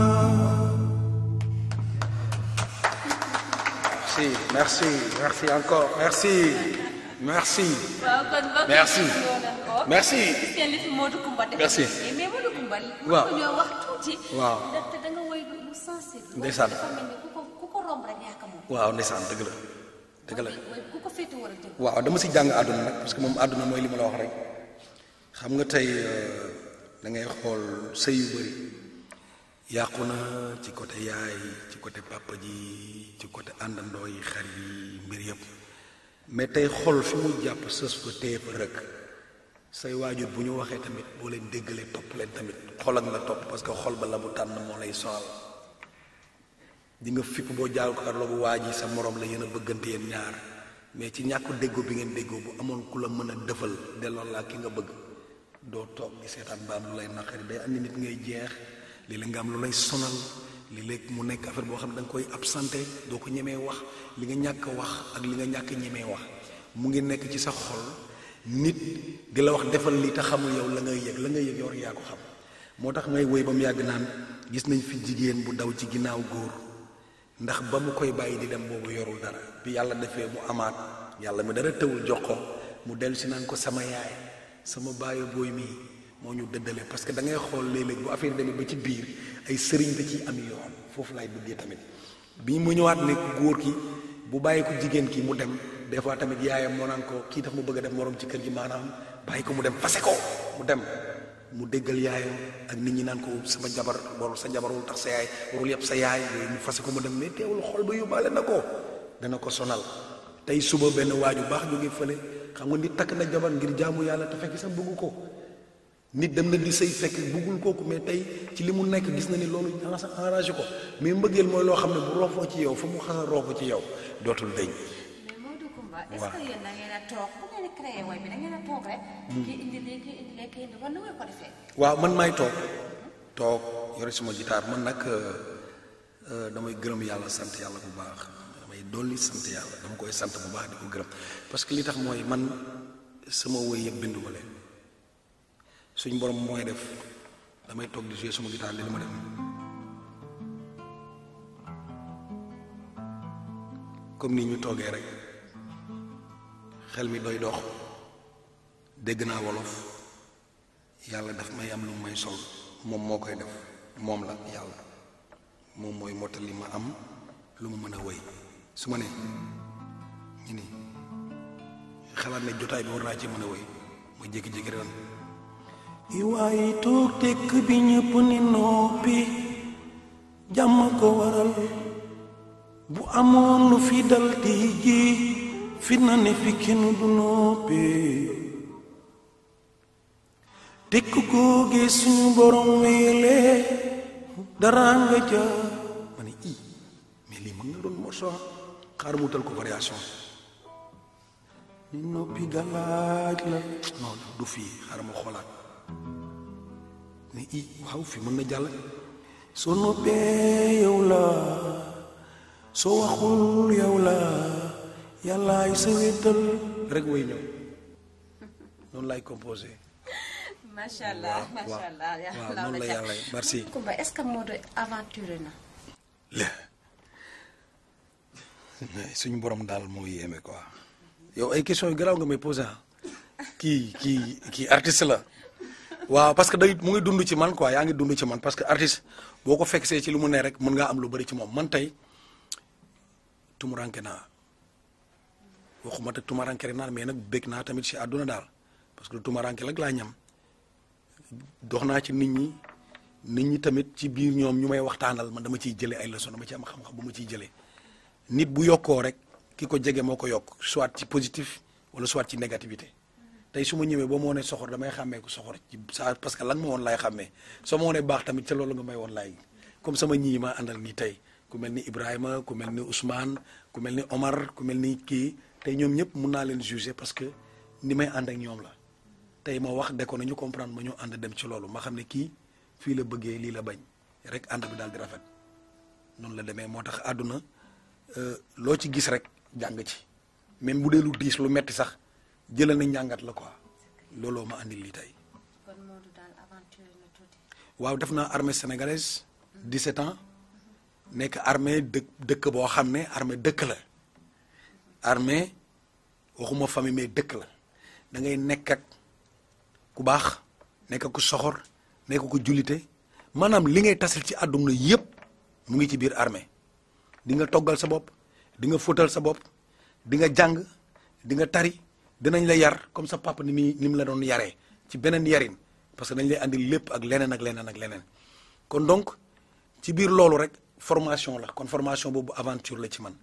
Merci, merci, merci encore, merci, merci, waaw kon mbokk yi Merci. ñoo leen ko. merci. gis ngeen li fi Modou Coumba def. Merci. mais Modou Coumba. Waaw. mën ñoo wax tuuti. Waaw. ndaxte da nga woy lu sensible. Ndeysaan. dafa mel ni ku ko ku ko romb rek yaa ko moom. waaw ndeysaan dëgg la dëgg la woy ku ko féete war a jëm. waaw dama si jàng àdduna nag parce que moom àdduna mooy li ma la wax rek xam nga tey euh, da ngay xool sëy yu bëri yàqu na ci côté yaay ci côté papa ji ci côté àndandoo yi xarit yi mbir yëpp mais tey xol fi mu jàpp sës fa téye fa rek say waajur bu ñu waxee tamit boo leen déggalee topp leen tamit xol ak la topp parce que xol ba la mu tànn moo lay sonal di nga fipp boo jaal ko arloogu waa ji sa morom la yéen a bëggante yéen ñaar mais ci ñàkk déggoo bi ngeen déggoo bu amoon ku la mën a dëfal delloo laa ki nga bëgg doo toog di seetaan ba am lu lay naqari day andi nit ngay jeex léeg-léeg nga am lu lay sonal léeg-léeg mu nekk affaire boo xam ne da nga koy absenté doo ko ñemee wax li nga ñàkk a wax ak li nga ñàkk a ñemee wax mu ngi nekk ci sa xol nit di la wax defal li te xamul yow la ngay yëg la ngay yëg yow rek yaa ko xam moo tax may woy ba mu yàgg naan gis nañ fi jigéen bu daw ci ginnaaw góor ndax ba mu koy bàyyi di dem boobu yorul dara bi yàlla defee mu amaat yàlla mi dara tëwul jox ko mu dellu si naan ko sama yaay sama baayo booy mii moo ñu dëddale parce que da ngay xool léeg-léeg bu affaire demee ba ci biir ay sëriñ da ciy am yoon foofu laay duggee tamit bi mu ñëwaat ne góor ki bu bàyyi ko jigéen ki mu dem des fois tamit yaayam moo naan ko kii daf ma bëgg a def morom ci kër gi maanaam bàyyi ko mu dem fase ko mu dem mu déggal yaayam ak nit ñi naan ko sama jabar warul sa jabar warul tax sa yaay warul yëpp sa yaay yooyu mu fase ko mu dem mais teewul xol ba yóbbaale na ko dana ko sonal tey suba benn waaju baax jóge fële xam nga nit takk na jabar ngir jaamu yàlla te fekk sax bëggu ko nit dem na di sëy fekk bëggul kooku mais tey ci li mu nekk gis na ni loolu arrangé ko mais mbëggeel mooy loo xam ne bu roofoo ci yow fa mu xasa roofoo ci yow dootul deñ mais Modou Coumba est-ce Waaw. que yéen da ngeen a toog bu ngeen di créé woy bi da ngeen a toog rek. kii indi lii kii indi lee kii indi wala nu ngeen ko defee. waaw man maay toog toog yore suma guitare man nag euh, euh, damay gërëm yàlla sant yàlla bu baax damay dolli sant yàlla dama koy sant bu baax di ko gërëm parce que li tax mooy man sama woy yëpp binduma leen suñ borom mooy def damay toog di jouer suma guitare li ma dem comme ni ñu toogee rek xel mi doy dox dégg naa wolof yàlla daf may am lu may sol moom moo koy def moom la yàlla moom mooy mottali ma am lu mu mën a wéy su ma ne ñu ni xalaat ne jotaay bi war naa ci mën a wéy ma jékki-jékki ren i waaye toog tekk bi ñëpp ni noppi jàmm ko waral bu amoon lu fi dal di ji fi na ne fi kenn du noppee tekk googe suñu borom weelee dara nga ja ma ne i mais lii mën na doon morceau xaar mu tal ko variation ni noppi galaaj la non du fii xaaral ma xoolaat ne i waaw fii mën na jàll soo noppee yow la soo waxul yow la yàllaay sa wéttal rek way ñëw noonu lay composé macha allah waaw macha waaw allah waaw yàlla noonu la yàlla merci Kumba est-ce que Modou aventuré na le suñu borom daal moo yéeme quoi yow ay questions yu garaaw nga may posé ah kii kii kii artiste la waaw parce que day mu ngi dund ci man quoi yaa ngi dund ci man parce que artiste boo ko fekk see ci lu mu ne rek mën ngaa am lu bëri ci moom man tey tumuranke naa waxuma te tumuranke rek naa mais nag bëgg naa tamit ci àdduna daal parce que tumuranke rek laa ñam dox naa ci nit ñi nit ñi tamit ci biir ñoom ñu may waxtaanal man dama ciy jëlee ay leçon dama ci am xam-xam bu ma ciy jëlee nit bu yokkoo rek ki ko jege moo ko yokk soit ci positif wala soit ci négativité tey su ma ñëwee ba ma wonee soxor damay xàmmee ko soxor ci saa parce que lan ma woon laay xàmmee soo ma wonee baax tamit ca loolu nga may woon laay comme sama ñii ma àndal nii tey ku mel ni Ibrahima ku mel ni Ousmane ku mel ni Omar ku mel ni kii tey ñoom ñëpp mun naa leen juger parce que ni may ànd ak ñoom la tey ma wax de ko nañu comprendre ma ñu ànd dem ci loolu ma xam ne kii fii la bëggee lii la bañ rek ànd bi daal di rafet noonu la demee moo tax àdduna euh, loo ci gis rek jàng ci même bu dee lu diis lu metti sax jëlal na njàngat la quoi looloo ma andil lii tey kon Modou daal aventuré na tuuti waaw def naa armée sénégalaise 17 ans nekk armée dëkk dëkk boo xam ne armée dëkk la armée waxuma famille mais dëkk la da ngay nekk ak ku baax nekk ak ku soxor nekk ku jullite maanaam li ngay tasal ci àdduna yépp mu ngi ci biir armée di nga toggal sa bopp di nga fóotal sa bopp di nga jàng di nga tari dinañ la yar comme sa papa ni muy ni mu la doon yaree ci beneen yarin parce que dañ lay andi lépp ak leneen ak leneen ak leneen kon donc ci biir loolu rek formation la kon formation boobu aventure la ci man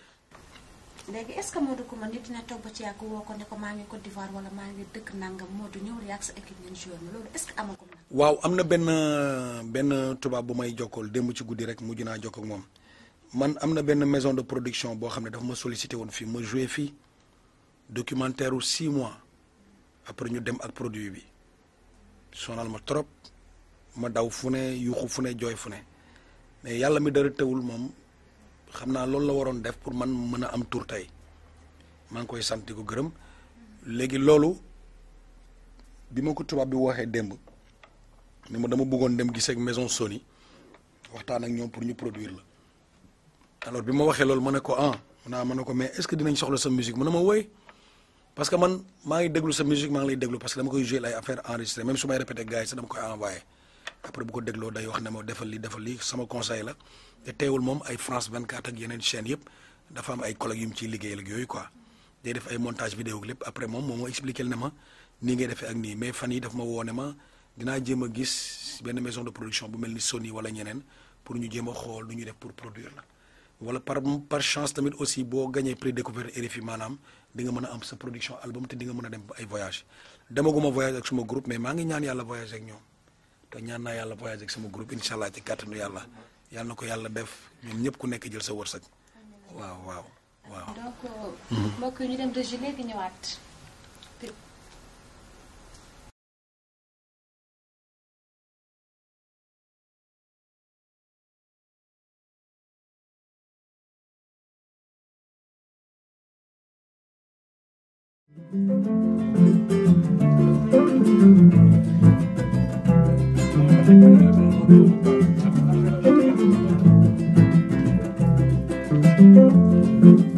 léegi est-ce que Modou Coumba nit dina toog ba ci yàgg woo ko ne ko maa ngi Côte d'Ivoire wala maa ngi dëkk nangam Modou ñëw yàgg sa équipe ngeen joué ma loolu est-ce que amagum na waaw am na benn benn tubaab bu may jokkool démb ci guddi rek mujj naa jokkoo ak moom man am na benn maison de production boo xam ne dafa ma sollicité woon fii ma joué fii documentaire u six mois après ñu dem ak produit bi sonal ma trop ma daw fu ne yuuxu fu ne jooy fu ne mais yàlla mi dara tewul moom xam naa loolu la waroon def pour man mën a am tour tey maa ngi koy sant di ko gërëm léegi loolu bi ma ko tubaab bi waxee démb ni ma dama bëggoon dem gisee ak maison Sony waxtaan ak ñoom pour ñu produire la alors bi ma waxee loolu ma ne ko ah mu naa ma ne ko mais est-ce que dinañ soxla sa musique mu ne ma woy parce que man maa ngi déglu sa musique maa ngi lay déglu parce que dama koy jouer ay affaire enregistré même su may répété gars yi sax dama koy envoyé après bu ko dégloo day wax ne ma defal li defal li sama conseil la te teewul moom ay France 24 ak yeneen chaîne yëpp dafa am ay collègues yu mu ciy liggéeyal ak yooyu quoi day def ay montage vidéo ak lépp après moom moom moo expliqué ne ma nii ngay defee ak nii mais fan yi daf ma woo ne ma dinaa jéem a gis benn maison de production bu mel ni Sony wala ñeneen pour ñu jéem a xool nu ñuy def pour produire la wala par par chance tamit aussi boo gagné prix découverte RFI maanaam di nga mën a am sa production album te di nga mën a dem ay voyage demaguma voyage ak suma groupe mais maa ngi ñaan yàlla voyage ak ñoom te ñaan naa yàlla voyage ak sama groupe incha allah ci kàttanu yàlla yàlla na ko yàlla def ñun ñëpp ku nekk jël sa wërsëg waaw waaw waaw. donc mbokk yi ñu dem régie léegi ñëwaat Thank you.